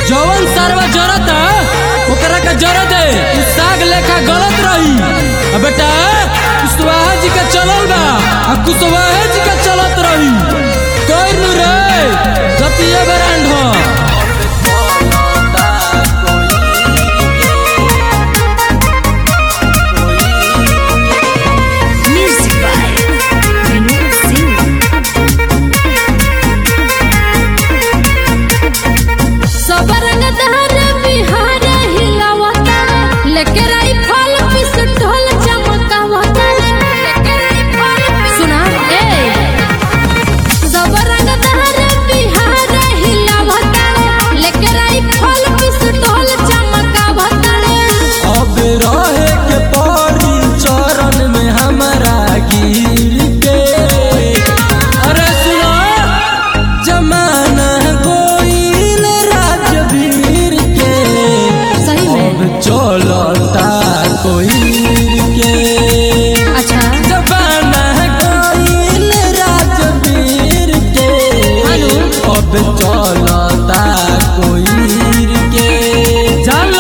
जवन सरवा जरत ओकरा का जरत है उ साग लेखा गलत रही आ बेटा कुशवाहा जी का चलल बा आ कुशवाहा जी का चलत रही कइर नु रे जतिया ब्रांड हो Music by Vinod Singh. सब रंग दहर बिहार हिलावता लेके राइफल पिस्तौल चमकावता लेके राइफल सुना ए सब रंग दहर बिहार हिलावता लेके राइफल पिस्तौल चमकावता अब रहे के पड़ी चरण में हमारा गिर के अरे सुनो जमाना गोइल राजवीर के सही अब में चलता कोई के अच्छा जमाना गोइल राजवीर के हेलो। अब चलता कोई के चलो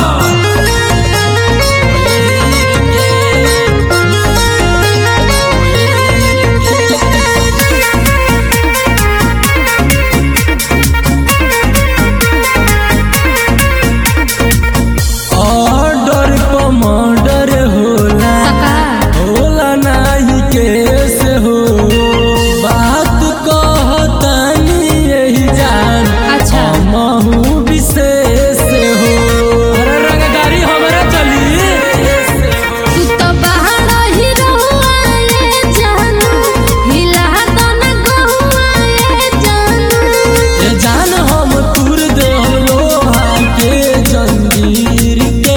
ऑर्डर कमांडर होला सका होला नाही केस हो बात कहतानी यही जान अच्छा। महू विशेष हो अरे रंगदारी हमरा चली तू तो बाहर ही रहुआए जानू हिला तो न गहुआए जानू ये जान हम तुर दे लोहा के जंजीर के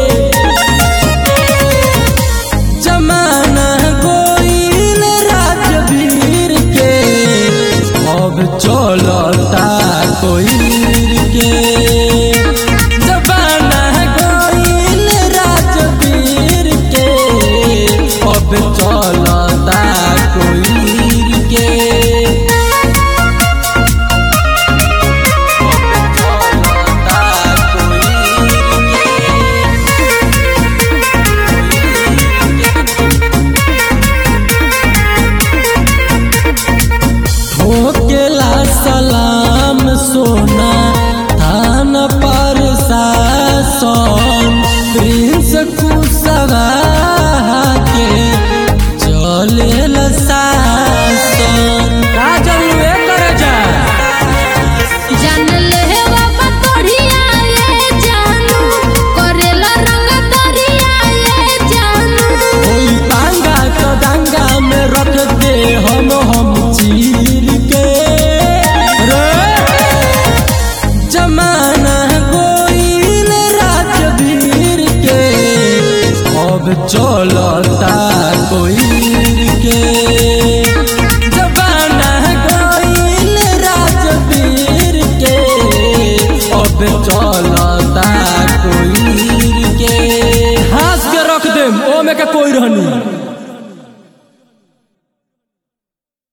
जमाना गोइल राजवीर के अब चलता कोई के जमाना गोइल राजवीर के अब चलता कोई के ठोकेला सलाम सोना थान पर सासन प्रिंस कुशवा के चलेल शासन का जरूरे करे जा जान ले बाबा तोड़िया ये जानू करेला रंग तोड़िया ये जानू ओई पांगा तो दंगा में रख दे हम हम चीर के रे जमाना गोइल राजवीर के अब चलता कोई के जमाना गोइल राजवीर के अब चलता कोई के हंस के रख दे ओ में के कोई रहनी